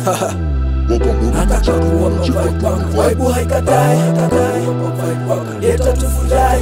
nataka kuwa vibe wako vibe haikatai vibe wako leta tufurahi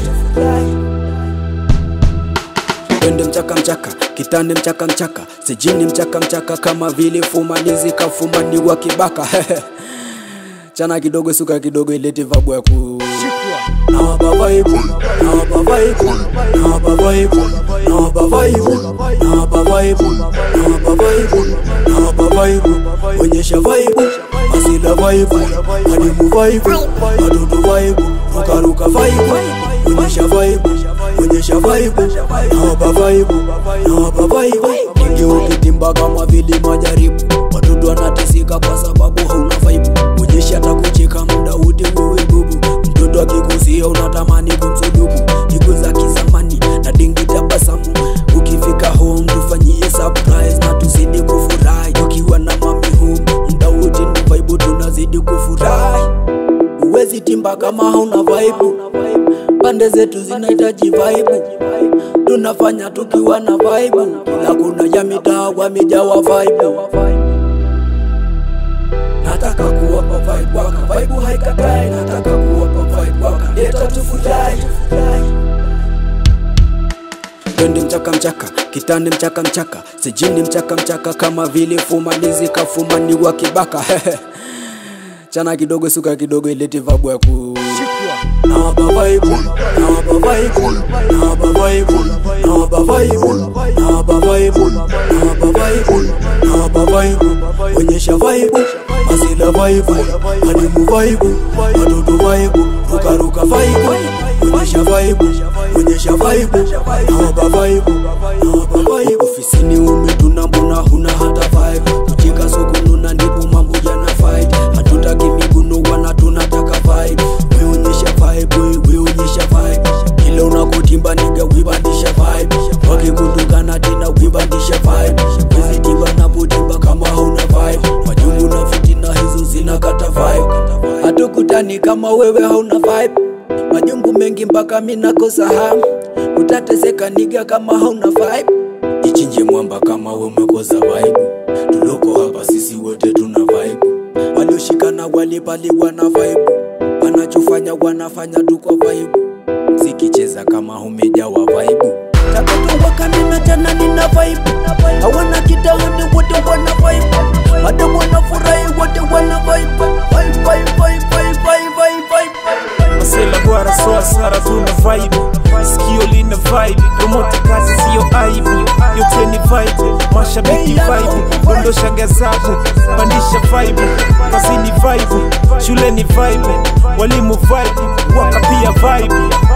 twende mchaka mchaka kitande mchaka mchaka sijini mchaka mchaka kama vile fumanizi kafumaniwa kibaka chana kidogo suka kidogo ilete vabu ya ku nawapa vaibu nawapa vaibu nawapa vaibu nawapa vaibu nawapa vaibu nawapa vaibu nawapa vaibu onyesha vaibu asila vaibu adimu vaibu wadudu vaibu rukaruka vaibu onyesha vaibu onyesha vaibu nawapa vaibu nawapa vaibu ingi ukitimba kama vile majaribu watoto wanateseka kwa sababu hauna vaibu onyesha takucheka muda wote wewe bubu mtoto akikusia unatamani kumsulubu siku za kizamani na dingi tabasamu ukifika home tufanyie surprise na tuzidi kufurahi ukiwa na mami home muda wote ni vaibu tunazidi kufurahi uwezi timba kama hauna vaibu pande zetu zinahitaji vaibu tunafanya tukiwa na vaibu kila kuna ya mitaa wamejawa vaibu nataka kuwapa vibe waka vibe haikatai nataka kuwapa vibe waka leta tufurahi twende mchaka mchaka kitande mchaka mchaka sijini mchaka mchaka kama vile fumanizi kafumaniwa kibaka chana kidogo suka kidogo ilete vabu ya ku nawapa vaibu nawapa vaibu nawapa vaibu nawapa vaibu nawapa vaibu nawapa vaibu nawapa vaibu onyesha vaibu asila vaibu adimu vaibu watoto vaibu rukaruka vaibu onyesha vaibu onyesha vaibu nawapa vaibu nawapa vaibu ofisini umetuna mbona huna hata vibe kucheka sokununa ndipo mambo yana fight hatutaki miguno wana tunataka vibe weonyesha vibe we- weonyesha vibe kila unakotimba niga wibandisha vibe wakikutukana tena wibandisha vibe wezitimba napotimba kama hauna vibe majungu na fitina hizo zinakata vibe hatukutani kama wewe hauna vibe majungu mengi mpaka minakosa hamu utateseka niga kama hauna vibe ichinje mwamba kama we umekosa vibe tuloko hapa sisi wote tuna vibe walioshikana walipaliwa na vibe wanachofanya wanafanya tu kwa vibe sikicheza kama umejawa vibe tatoto wakanina tena nina vibe hawana kitahani wote wana vibe madamu wanafurahi wote wana vibe vibe vibe vibe vibe vibe vibe masela gwara so asara tuna vibe sikio lina vibe promote kazi siyo aibu yote ni vibe mashabiki vibe dondosha gazabu pandisha vibe kazini vibe shule ni vibe walimu vibe waka pia vibe